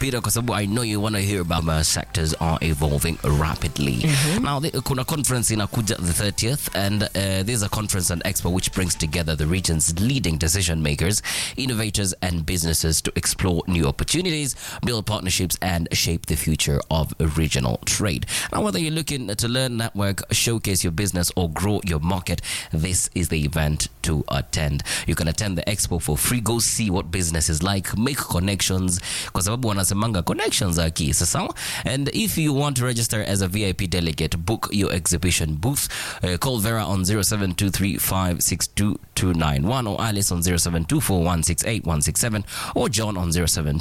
mpira kwa sababu I know you want to hear about how sectors are evolving rapidly. Now the, kuna conference inakuja the 30th and uh, there's a conference and expo which brings together the region's leading decision makers, innovators and businesses to explore new opportunities, build partnerships and shape the future of regional trade. Now whether you're looking to learn, network, showcase your business or grow your market, this is the event to attend. You can attend the expo for free. Go see what business is like, make connections, kwa sababu wanasemanga connections are key. Sasa, and if you want to register as a VIP delegate, book your exhibition booth. Uh, call Vera on 0723562291 or Alice on 0724168167 or John on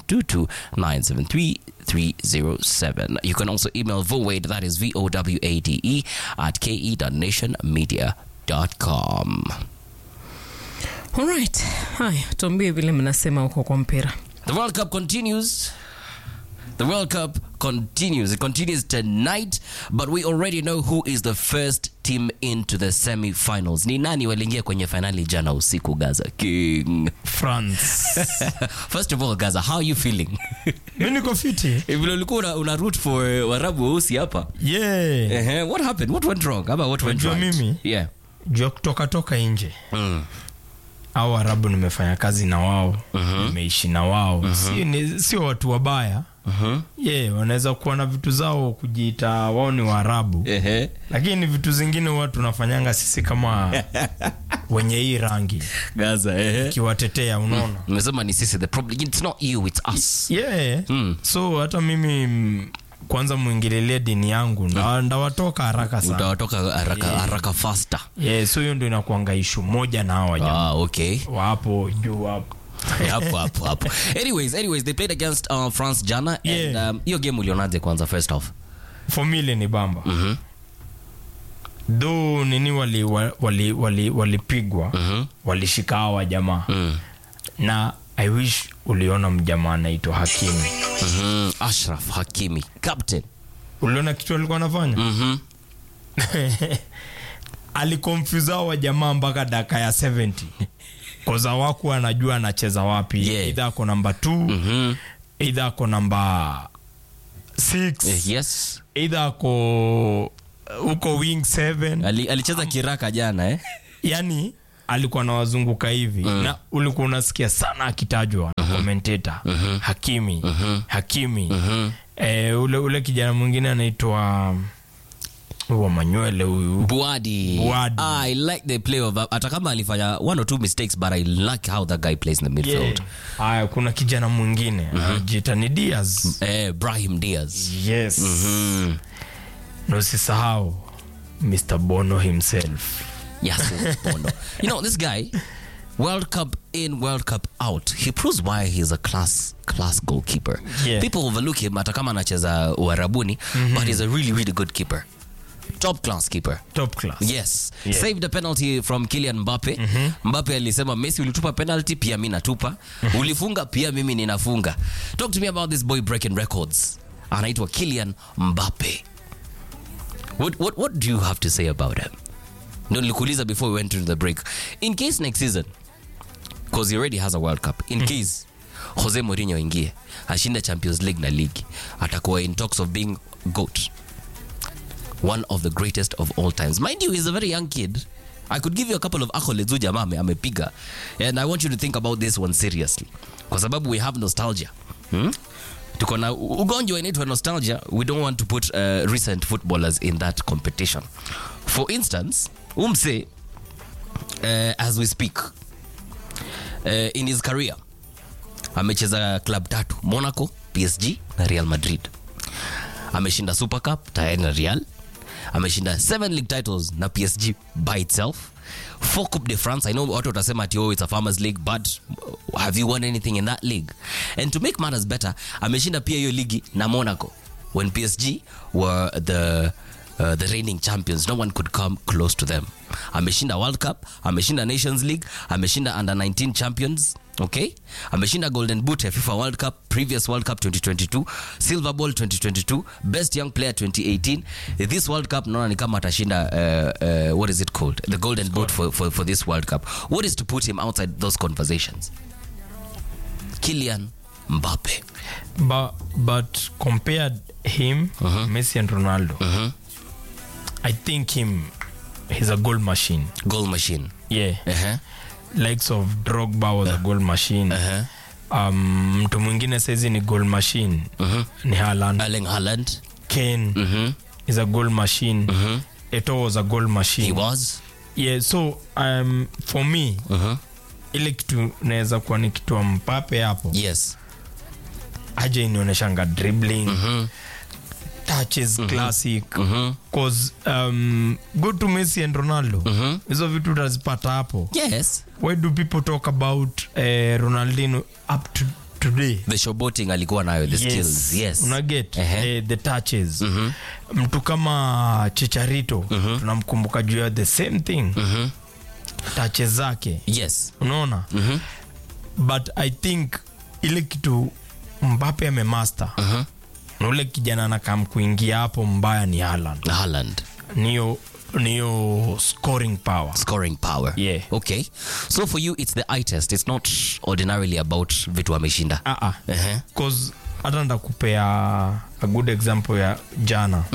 0722973307. You can also email Vowade, that is V-O-W-A-D-E, at ke.nationmedia.com. Alright. Haya, tuambie vile mnasema huko kwa mpira. The World Cup continues. The World Cup continues. It continues tonight, but we already know who is the first team into the semi-finals. Ni nani waliingia kwenye finali jana usiku, Gaza King? France. First of all, Gaza, how are you feeling? mi niko fiti Vile ulikuwa una, una root for uh, Warabu weusi hapa. yeah. Ehe, what happened? What went wrong? Ama what went Unajua right? mimi? Yeah. juu ya kutoka toka nje Mm. au arabu nimefanya kazi na wao nimeishi na wao sio, ni, sio watu wabaya Mhm. ye wanaweza kuwa na vitu zao kujiita wao ni waarabu Ehe. lakini vitu zingine huwa tunafanyanga sisi kama wenye hii rangi Gaza, ehe. kiwatetea unaona Nimesema ni sisi the problem. It's not you, it's us. yeah. Mm. so hata mimi mm, kwanza mwingililie dini yangu nda- ndawatoka haraka sana Utawatoka haraka haraka faster. yeah, so hiyo ndo inakuanga ishu moja na hawa jamaa Ah, okay. wapo juu hapo hapo hapo hapo anyways anyways they played against uh, france jana Yeah. and um, hiyo game ulionaje kwanza first off fomile ni bamba Mhm. dho nini walipigwa wali, wali, walipigwa Mhm. walishika hawa jamaa Mm. na i wish uliona mjamaa anaitwa hakimu Mhm. ashraf hakimi captain uliona kitu alikuwa anafanya Mhm. alikonfuse hawa jamaa mpaka daka ya 70 koza waku anajua anacheza wapi Yeah. idha ako namba 2 Mhm. idha ako namba 6 Eh, yes idha ako huko wing 7 Ali, alicheza kiraka jana eh? yani alikuwa nawazunguka hivi mm. na ulikuwa unasikia sana akitajwa na commentator hakimi hakimi Eh, ule, ule kijana mwingine anaitwa huwa manywele huyu buadi Buadi. Ah, i like the play of hata kama alifanya one or two mistakes but i like how that guy plays in the midfield Yeah. haya kuna kijana mwingine anajiita ni Diaz eh, brahim diaz yes mm. na usisahau Mr Bono himself Yes, Bono. you know this guy, World Cup in, World Cup out. He proves why he's a class class goalkeeper. Yeah. People overlook him hata kama anacheza Uarabuni, but he's a really really good keeper. Top class keeper. top class Yes. Yeah. Saved a penalty from Kylian Mbappe. Mbappe alisema Messi ulitupa penalty pia mimi natupa. Ulifunga pia mimi ninafunga. Talk to me about this boy breaking records. Anaitwa Kylian Mbappe. What, what, what do you have to say about him? Ndo nilikuuliza before we went into the break. In case next season, because he already has a World Cup, in case Jose Mourinho ingie ashinde Champions League na league, atakuwa in talks of being GOAT. One of the greatest of all times. Mind you, he's a very young kid. I could give you a couple of accolades huyu jamaa ame- amepiga. And I want you to think about this one seriously. Kwa sababu we have nostalgia. Hmm? tuko na u- ugonjwa inaitwa nostalgia we don't want to put uh, recent footballers in that competition for instance umse uh, as we speak uh, in his career amecheza club tatu monaco psg na real madrid ameshinda super cup tayari na real ameshinda seven league titles na psg by itself four coupe de france i know watu watasema ati oh, it's a farmers league but have you won anything in that league and to make matters better ameshinda pia hiyo ligi na monaco when psg were the Uh, the reigning champions no one could come close to them ameshinda world cup ameshinda nations league ameshinda under 19 champions okay ameshinda golden boot ya fifa world cup previous world cup 2022 silver ball 2022 best young player 2018 this world cup naona ni kama atashinda uh, uh, what is it called the golden boot for, for, for this world cup what is to put him outside those conversations Kylian Mbappe. but, but compared him messi and ronaldo i think him he's a goal machine Goal machine. yeah Uh-huh. likes of drogba was a goal machine Uh-huh. um, mtu mwingine saizi ni goal machine ni Haaland. Erling Haaland. kane Mhm. is a goal machine eto was a goal machine He was. yeah so um, for me Mhm. ile kitu naweza kuwa ni kitu mpape hapo Yes. aja inaonyeshanga dribbling touches classic cause um, go to messi and ronaldo hizo vitu utazipata hapo Yes. why do people talk about uh, ronaldino up to today The showboating alikuwa nayo the skills. Yes. unaget Ehe. eh, the touches mtu kama chicharito tunamkumbuka juu ya the same thing touches zake Yes. unaona but i think ile kitu mbape amemaster na ule kijana anakam kuingia hapo mbaya ni Haaland. Haaland. niyo niyo scoring power Scoring power. Yeah. Okay. So for you it's the eye test. It's not ordinarily about vitu ameshinda. Ah, ah. Uh-huh. cause hata ndakupea a good example ya jana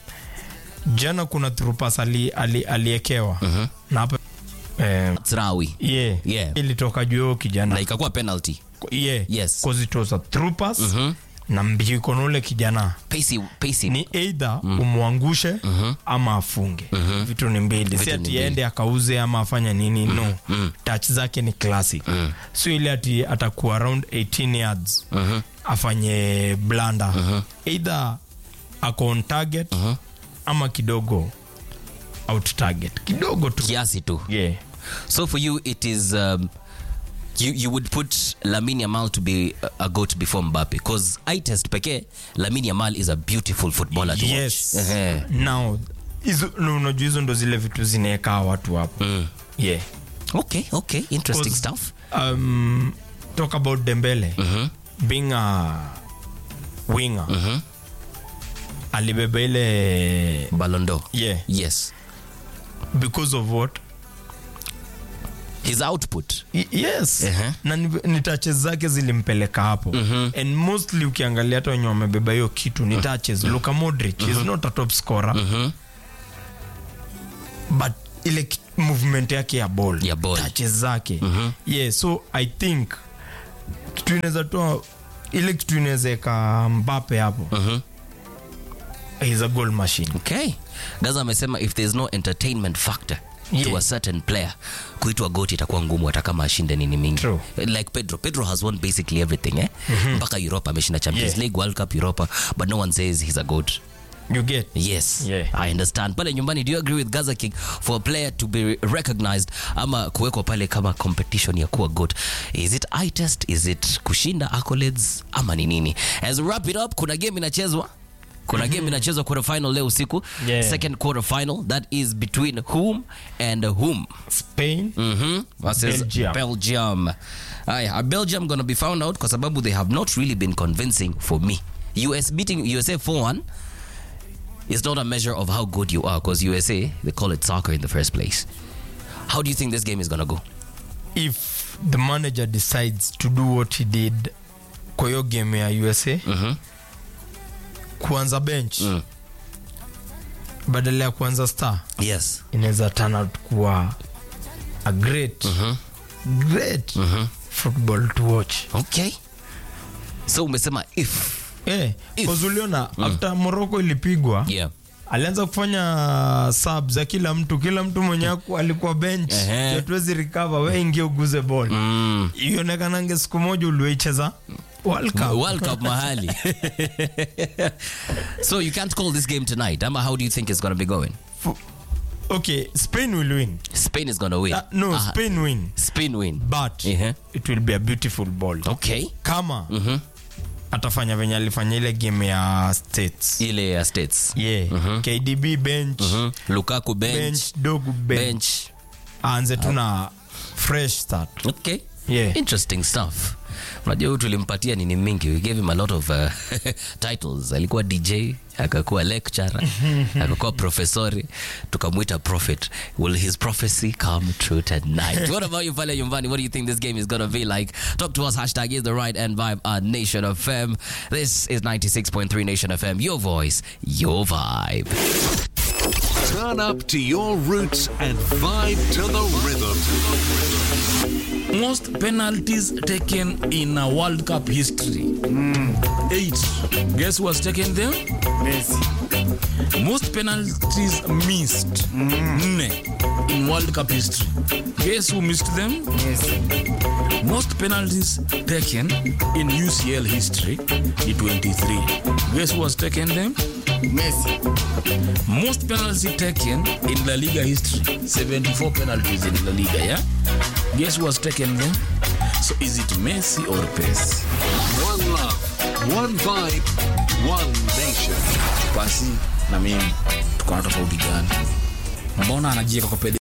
jana kuna trupas ali, ali, aliekewa na hapa eh, Trawi. yeah, Yeah. ilitoka juu ya huyo kijana Na ikakuwa penalty. yeah, Yes. cause it was a troopers na mbiko na ule kijana Pacey, Pacey. ni either umwangushe ama afunge vitu ni mbili si Vitu ni ati mbili. ende akauze ama afanya nini no touch zake ni classic so ile ati atakuwa around 18 yards afanye blanda either ako on target ama kidogo out target kidogo tu kiasi tu. yeah. So for you, it is um, you you would put Lamine Yamal to be a, a goat before Mbappe because eye test pekee Lamine Yamal is a beautiful footballer to yes watch. Ehe. now hizo no, unajua hizo ndo zile vitu zinaekaa watu hapo yeah Okay, okay, interesting Cause- stuff. um, talk about Dembele being a winger alibeba ile Ballon d'Or. yeah Yes, because of what his output. Y- yes Ehe. na ni, ni touches zake zilimpeleka hapo and mostly ukiangalia hata wenye wamebeba hiyo kitu ni touches Luka Modric is not a top scorer but ile ki- movement yake ya ball, Ya ball. touches zake yeah so i think kitu inaweza toa ile kitu inaweza eka Mbappe hapo is a goal machine Okay. Gaza amesema if there's no entertainment factor to Yeah. a certain player kuitwa goat itakuwa ngumu hata kama ashinde nini mingi True. like pedro pedro has won basically everything eh? mpaka europa ameshinda champions Yeah. league world cup europa but no one says he's a goat you get yes Yeah. i understand pale nyumbani do you agree with gaza king for a player to be recognized ama kuwekwa pale kama competition ya kuwa goat is it eye test is it kushinda accolades ama ni nini as we wrap it up kuna game inachezwa kuna game inachezwa quarter final leo usiku Yeah. second quarter final that is between whom and whom Spain Mhm. versus Belgium. Belgium. Aya, are Belgium going to be found out kwa sababu they have not really been convincing for me. US beating USA 4-1 is not a measure of how good you are because USA, they call it soccer in the first place. How do you think this game is going to go? if the manager decides to do what he did kwa hiyo game ya usa kuanza bench badala ya kuanza star Yes. inaweza turn out kuwa a great great football to watch Okay. So umesema if. eh, If. cause uliona after morocco ilipigwa Yeah. alianza kufanya sub za kila mtu kila mtu mwenye aku- alikuwa bench Ehe. hatuwezi recover we ingia uguze ball Mm. ionekanange siku moja uliweicheza World Cup. World Cup mahali. so you can't call this game tonight. Ama how do you think it's going to be going? Fu- okay spain will win Spain is going to win. uh, no Aha. spain win Spain win. but Ehe. it will be a beautiful ball Okay. kama atafanya venye alifanya ile game ya states ile ya states yeah kdb bench Mhm. lukaku bench, bench dogu bench, bench. aanze tu na fresh start okay Yeah. interesting stuff unajua huyu tulimpatia nini mingi we gave him a lot of uh, titles alikuwa dj akakuwa lecturer akakuwa professori tukamwita prophet will his prophecy come true tonight what about you pale nyumbani what do you think this game is gonna be like talk to us hashtag is the right and vibe at nation fm this is 96.3 nation fm your voice your vibe Turn up to your roots and vibe to the rhythm. most penalties taken in a World Cup history. Eight. Guess who has taken them? Messi. Most penalties missed. Nne. In World Cup history. Guess who missed them? Messi. Most penalties taken in UCL history. The 23. Guess who has taken them? Messi. Most penalties taken in La Liga history. 74 penalties in La Liga, yeah? Guess who has taken them? So is it Messi or Pes? One love, one vibe, one nation. Basi na mimi tuko na tofauti gani? Mbona anajieka kwa pede